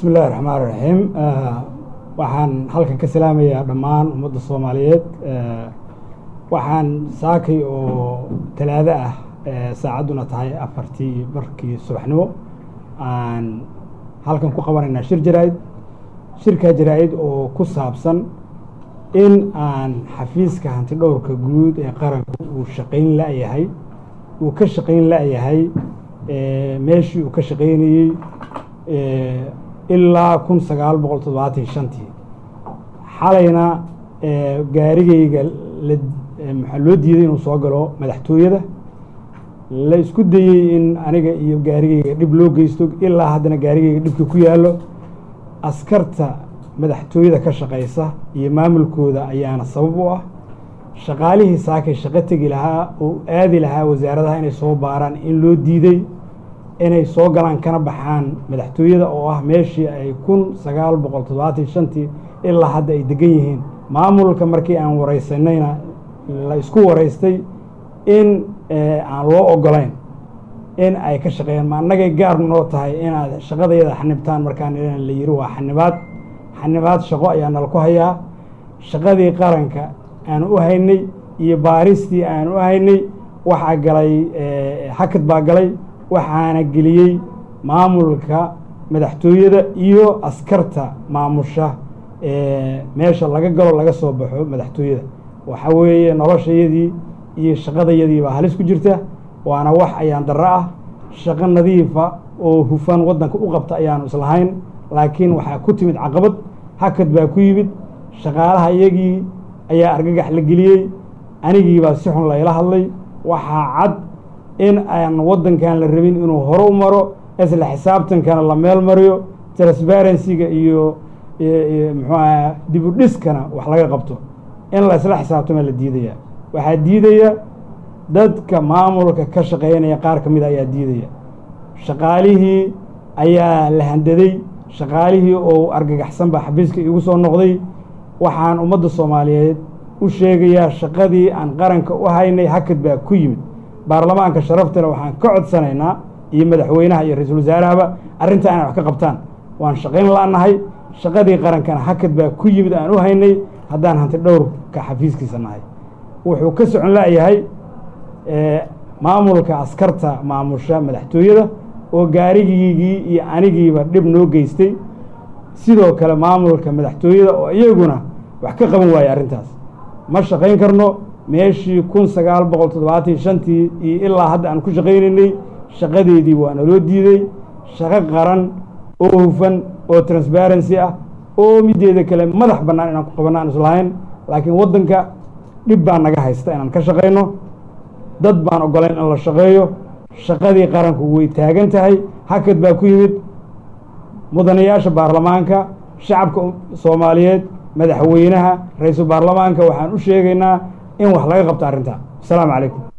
bismi illahi raxmaan raxiim waxaan halkan ka salaamayaa dhammaan ummadda soomaaliyeed waxaan saakay oo talaado ah saacadduna tahay afartii barkii subaxnimo aan halkan ku qabanaynaa shir jaraa-id shirkaa jaraa-id oo ku saabsan in aan xafiiska hanti dhowrka guud ee qaranka uu shaqayn la-yahay uu ka shaqayn la-yahay meeshii uu ka shaqaynayey ilaa kun sagaal boqol toddobaatan shantii xalayna gaarigayga maxaa loo diiday inuu soo galo madaxtooyada la isku dayey in aniga iyo gaarigayga dhib loo geysto ilaa haddana gaarigayga dhibka ku yaallo askarta madaxtooyada ka shaqaysa iyo maamulkooda ayaana sabab u ah shaqaalihii saakay shaqo tegi lahaa oo aadi lahaa wasaaradaha inay soo baaraan in loo diiday inay soo galaan kana baxaan madaxtooyada oo ah meeshii ay kun sagaal boqol toddobaatan shantii ilaa hadda ay degan yihiin maamulka markii aan waraysanayna la isku waraystay in aan loo ogolayn in ay ka shaqeeyaan ma annagay gaar noo tahay inaad shaqadayada xanibtaan markaan la yiri waa xanibaad xanibaad shaqo ayaa nala ku hayaa shaqadii qaranka aan u haynay iyo baaristii aan u haynay waxaa galay hakad baa galay waxaana geliyey maamulka madaxtooyada iyo askarta maamusha meesha laga galo laga soo baxo madaxtooyada waxa weeye noloshayadii iyo shaqadayadii baa halis ku jirta waana wax ayaan darro ah shaqo nadiifa oo hufan waddanka u qabta ayaanu islahayn laakiin waxaa ku timid caqabad hakad baa ku yimid shaqaalaha iyagii ayaa argagax la geliyey anigiibaa si xun layla hadlay waxaa cad in aan waddankan la rabin inuu hore u maro isla xisaabtankana la meel mariyo transparencyga iyo muxuu aha dib u dhiskana wax laga qabto in la isla xisaabtama la diidaya waxaa diidaya dadka maamulka ka shaqeynaya qaar ka mida ayaa diidaya shaqaalihii ayaa la handaday shaqaalihii oo argagaxsan baa xabiiska iigu soo noqday waxaan ummadda soomaaliyeed u sheegayaa shaqadii aan qaranka u haynay hakad baa ku yimid baarlamaanka sharaftale waxaan ka codsanaynaa iyo madaxweynaha iyo ra-iisul wasaarahaba arrintaa inay wax ka qabtaan waan shaqayn la-nahay shaqadii qarankana hakad baa ku yimid aan u haynay haddaan hanti dhowrka xafiiskiisa nahay wuxuu ka socon la-yahay maamulka askarta maamusha madaxtooyada oo gaarigiigii iyo anigiiba dhib noo geystay sidoo kale maamulka madaxtooyada oo iyaguna wax ka qaban waaya arrintaas ma shaqayn karno meeshii kun sagaal boqol toddobaatan shantii iyo ilaa hadda aan ku shaqaynaynay shaqadeedii waa naloo diiday shaqo qaran oo hufan oo transparency ah oo mideeda kale madax bannaan inaan ku qabanno aan islahayn laakiin waddanka dhib baa naga haysta inaan ka shaqayno dad baan ogolayn in la shaqeeyo shaqadii qaranku way taagan tahay hakad baa ku yimid mudanayaasha baarlamaanka shacabka soomaaliyeed madaxweynaha ra-iisul baarlamaanka waxaan u sheegaynaa in wax laga qabto arrintaa asalaamu calaykum